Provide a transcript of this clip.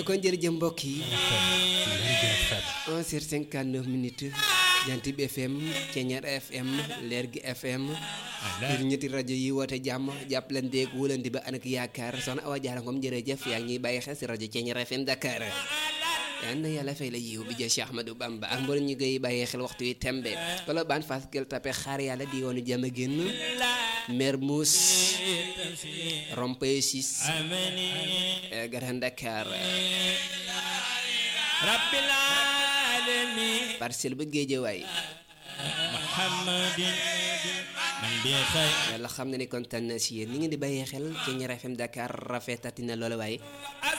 kon jërëjëf mbokk yi 11h59 minutes Jant bi FM Ceñeer FM Leer gi FM ngir ñetti rajo yi woote jàmm jàppalanteeg wóolante ba anak yaakaar soxna Awa Diarra Ngom jërëjëf yaa ngi ñuy bàyyi xel si rajo Ceñeer FM Dakar yal na yàlla fay la yiw bi jë Cheikh Ahmadou Bamba ak mboolem ñi koy bàyyee xel waxtu wi tembe wala baan fas gel tape xaar yàlla di woonu jàmm génn Mermoz Rond-Point 6 Grand Dakar rabbil alamin Parcelles ba Géejawaay muhammadin man bi xay yàlla xam na ni kontaan na si yéen ni ngeen di bàyyee xel ci Ceñeer FM Dakar rafetati na loola waaye